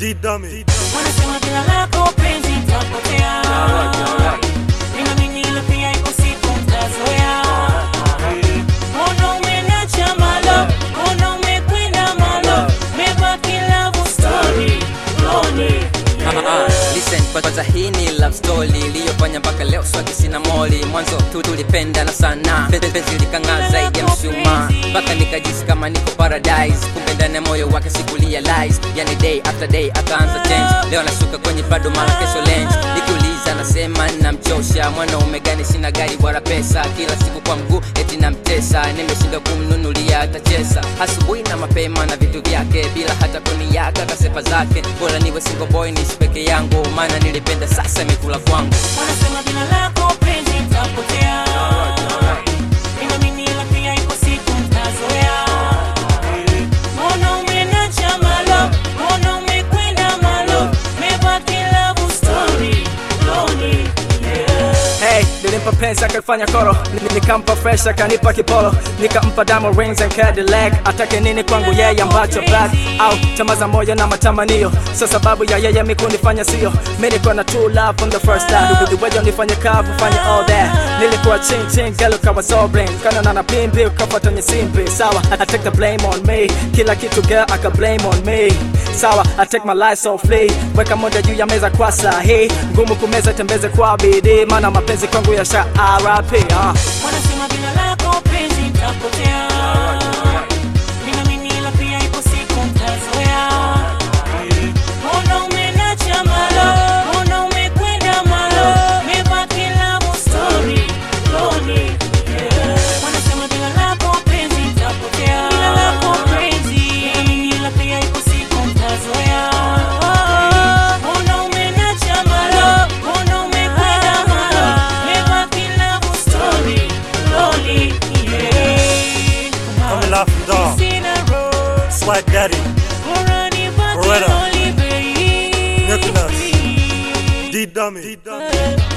D-Dummy. Wanasema jina lako penzi tapotea, ninaamini hilo pia ipo siku mtazoea. Mbona umenacha malo, mbona umekwenda malo, mebaki love story, loni Ah, listen kwanza hii ni love story iliyofanya mpaka leo swaki sina moli mwanzo tu tulipendana sana Penzi- penzi likang'aa zaidi ya mshumaa mpaka nikajisi kama niko paradise kumbe ndani ya moyo wake sikurealize yani day after day akaanza change leo nashuka kwenye bado mara kesho lenj nikiuliza nasema namchosha mwanaume gani sina gari wala pesa kila siku kwa mguu eti namtesa nimeshinda kumnunulia hata chesa asubuhi na mapema na vitu vyake bila hata kuniaga kasepa zake bora niwe single boy niishi peke yangu maana nilipenda sasa imekula kwangu Wanasema jina lako penzi tapotea, ninaamini hilo pia ipo siku mtazoea. Mbona umenacha malo, mbona umekwenda malo, mebaki love story, loni Hey, nilimpa penzi akafanya koro Ni- nikampa fresh akanipa kipolo nikampa diamond rings and Cadillac atake nini kwangu yeye ambacho back au tamaa za moyo na matamanio sio sababu ya yeye mi kunifanya sio mi niko na true love from the first time duduwejo nifanye kavu fanye all that nilikuwa ching ching galo kawa so bling kana na na pimbi ukafuata nyisimbi sawa I take the blame on me kila kitu girl aka blame on me sawa I take my life so free weka moja juu ya meza kwa sahi ngumu kumeza tembeze kwa bidii maana mapenzi kwangu ya sha RIP ah. Wanasema jina lako penzi tapotea, ninaamini hilo pia ipo siku mtazoea. Mbona umenacha malo, mbona umekwenda malo, mebaki love story, loni Wanasema jina lako penzi tapotea, jina lako penzi, ninaamini hilo pia ipo siku mtazoea. Mbona umenacha malo, mbona umekwenda malo, mebaki love story, loni Coming off from dog. Sina road, Swag Daddy. Morani baki Beretta. loli bei. Nicholas. D-Dummy. D-Dummy.